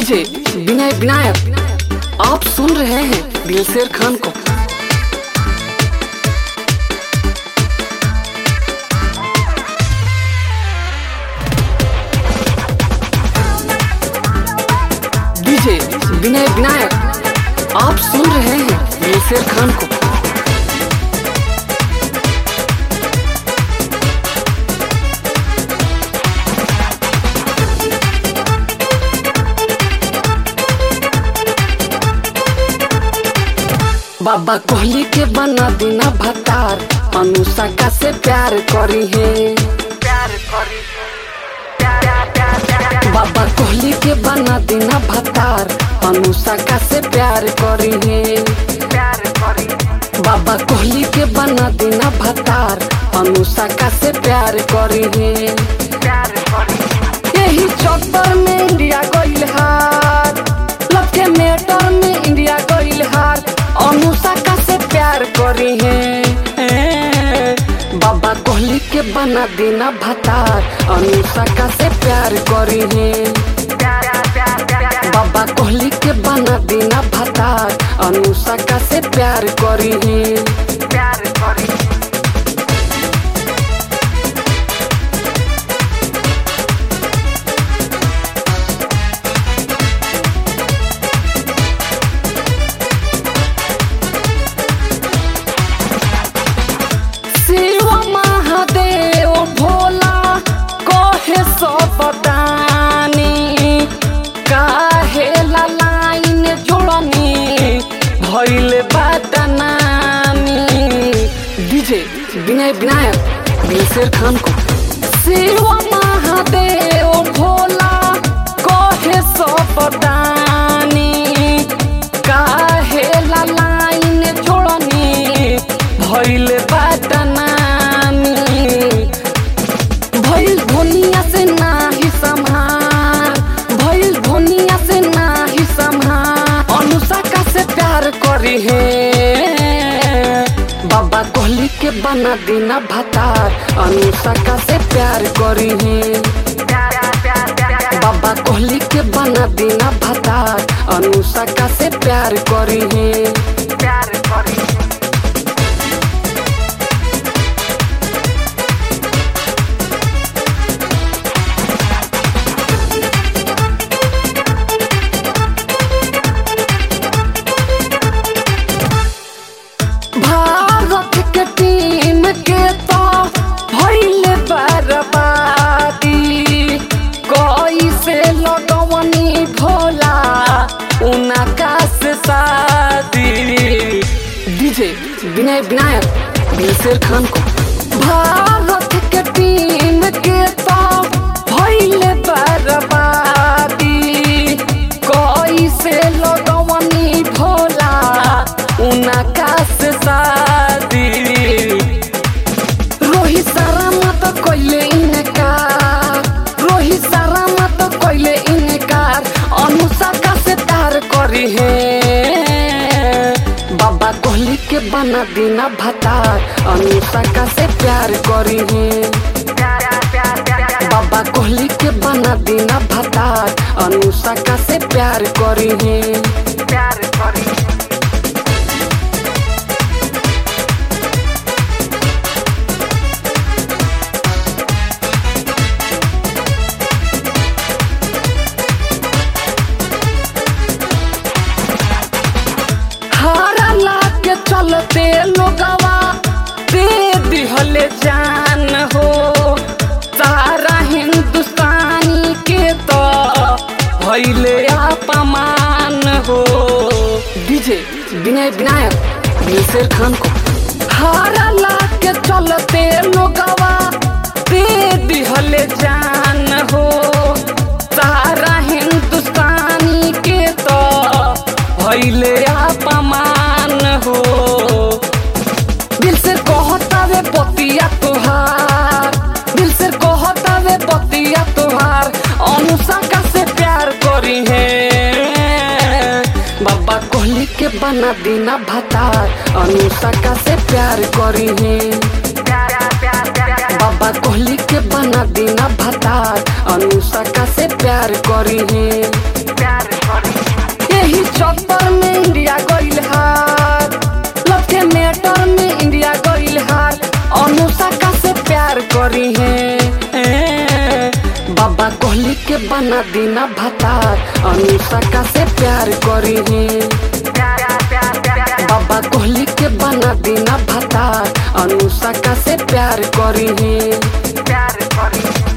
DJ Vinay Vinayak आप सुन रहे हैं दिलशेर खान को डीजे विनय विनायक आप सुन रहे हैं दिलशेर खान को बाबा कोहली के बना देना भतार अनुष्का से प्यार करी है प्यार करी बाबा कोहली के बना देना भतार अनुष्का से प्यार करी है प्यार करी बाबा कोहली के बना देना भतार अनुष्का से प्यार करी है प्यार करी यही चक्कर में इंडिया गईल हार लव के मैटर में इंडिया गईल हार अनुष्का से प्यार करी है बाबा कोहली के बना देना भतार अनुष्का से प्यार करी है प्यार प्यार प्यार बाबा कोहली के बना देना भतार अनुष्का से प्यार करी है प्यार करी शिव महादेव भोला कहे सब दानी काहे ला लाइन जोड़नी भइल बाटनानी डीजे विनय विनायक दिलशेर खान को शिव महादेव भोला कहे सब दानी काहे ला लाइन जोड़नी भइल बाटनानी भइल धोनिया से नाही संभार भइल धोनिया से नाही संभार अनुष्का से प्यार करी है बाबा कोहली के बना देना भतार अनुष्का से प्यार करी है प्यार प्यार प्यार बाबा कोहली के बना देना भतार अनुष्का से प्यार करी है प्यार करी भारत के टीम के तो भइल बर्बादी कैसे लगवनी भोला उनका से शादी डीजे विनय विनायक दिलशेर खान को भारत के टीम के तो भइल बर्बादी कैसे लगवनी भोला उनका से शादी रोहित शर्मा तो कोइले इनकार रोहित शर्मा तो कोइले इनकार अनुष्का से प्यार करी है बाबा कोहली के बना देना भतार अनुष्का से प्यार करी है प्यार प्यार प्यार बाबा कोहली के बना देना भतार अनुष्का से प्यार करी है प्यार करी हारा के चलते लोगवा दे दिहले जान हो सारा हिंदुस्तानी के तो भैले अपमान हो डीजे विनय विनायक दिलशेर खान को हारा के चलते लोगवा दे दिहले जान हो सारा हिंदुस्तानी के तो भैले अपमान हो दिल से कहता वे पतिया तुहार दिल से कहता वे पतिया तुहार अनुष्का से प्यार करी है बाबा कोहली के बना देना भतार अनुष्का से प्यार करी है प्यार प्यार प्यार बाबा कोहली के बना देना भतार अनुष्का से प्यार करी है प्यार कोहली के बना दीना भतार अनुष्का से प्यार करी है प्यार प्यार प्यार बाबा कोहली के बना दीना भतार अनुष्का से प्यार करी है प्यार करी